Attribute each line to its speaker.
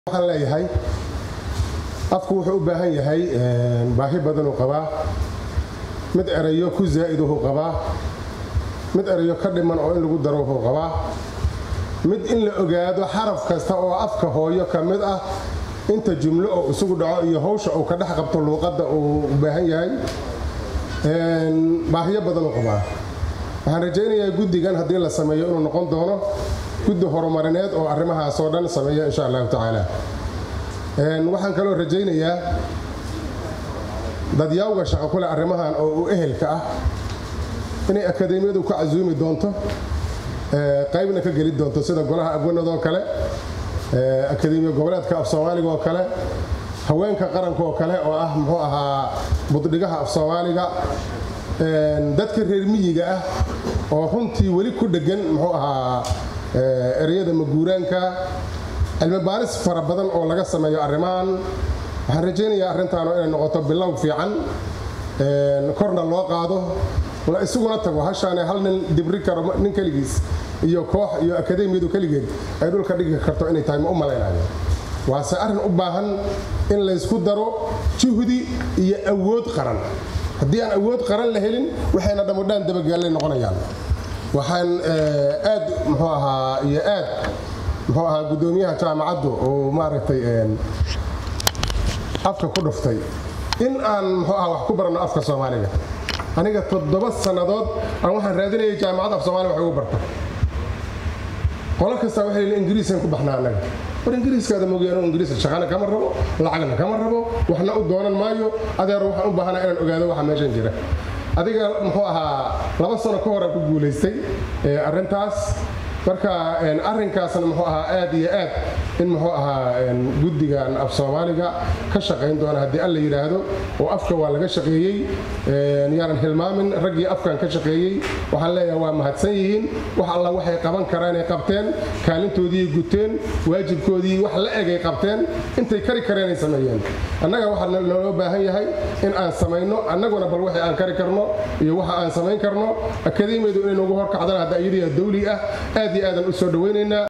Speaker 1: waxaan leeyahay afku wuxuu u baahan yahay baahi badanuu qabaa mid erayo ku zaa'iduhu qabaa mid erayo ka dhiman oo in lagu daro wuxuu qabaa mid in la ogaado xaraf kasta oo afka hooyo ka mid ah inta jumlo oo isugu dhaco iyo hawsha uu ka dhex qabto luuqadda uu u baahan yahay baahiyo badanuu qabaa waxaan rajaynayaa guddigan haddii la sameeyo inuu noqon doono guddi horumarineed oo arrimahaasoo dhan sameeya insha allahu tacaala waxaan kaloo rajaynayaa dadyawga shaqo kule arrimahan oo uu ehelka ah inay akadeemiyadu ku casuumi doonto qaybna ka geli doonto sida golaha abwanadoo kale akadeemiya goboleedka af soomaaliga oo kale haweenka qaranka oo kale oo ah muxuu ahaa buddhigaha af soomaaliga dadka reer miyiga ah oo runtii weli ku dhegan muxuu ahaa ereyada maguuraanka cilmi baaris fara badan oo laga sameeyo arrimahan waxaan rajaynayaa arrintaanu inay noqoto bilow fiican korna loo qaado la isuguna tago hashaane hal nin dibri karo nin keligiis iyo koox iyo akadeemiyadu keligeed ay dhulka dhigi karto inay tahay ma u malaynayo waase arrin u baahan in laysku daro juhdi iyo awood qaran haddii aan awood qaran la helin waxayna dhammudhaan dabagaallay noqonayaan waxaan aad muxuu ahaa iyo aad muxuu ahaa guddoomiyaha jaamacaddu uu maaragtay afka ku dhuftay in aan muxuu ahaa wax ku baranno afka soomaaliga aniga toddoba sannadood aan waxaan raadinayay jaamacadda af soomaaliga wax ugu barta qolo kasta waxay leeyihin ingiriisaan ku baxnaa annaga war ingiriiskaada moogyaano ingiriis shaqana kama rabo lacagna kama rabo waxna u doonan maayo adeer waxaan u baahanaa inaan ogaado waxa meeshan jira adiga muxuu ahaa laba sano ka hor aan ku guulaystay arrintaas marka arrinkaasna muxuu ahaa aad iyo aad in muxuu ahaa guddigan af soomaaliga ka shaqayn doona haddii alla yidhaahdo oo afka waa laga shaqeeyey yaanan hilmaamin raggii afkan ka shaqeeyey waxaan leeyahay waa mahadsan yihiin wax alla waxay qaban karaanay qabteen kaalintoodii guteen waajibkoodii wax la egay qabteen intay kari kareenay sameeyeen annaga waxaa loo baahan yahay in aan samayno annaguna bal waxay aan kari karno iyo waxa aan samayn karno akadeemiyadu inay nagu horkacdaan hadda iyadii dawli ah aad iyo aadan u soo dhawaynaynaa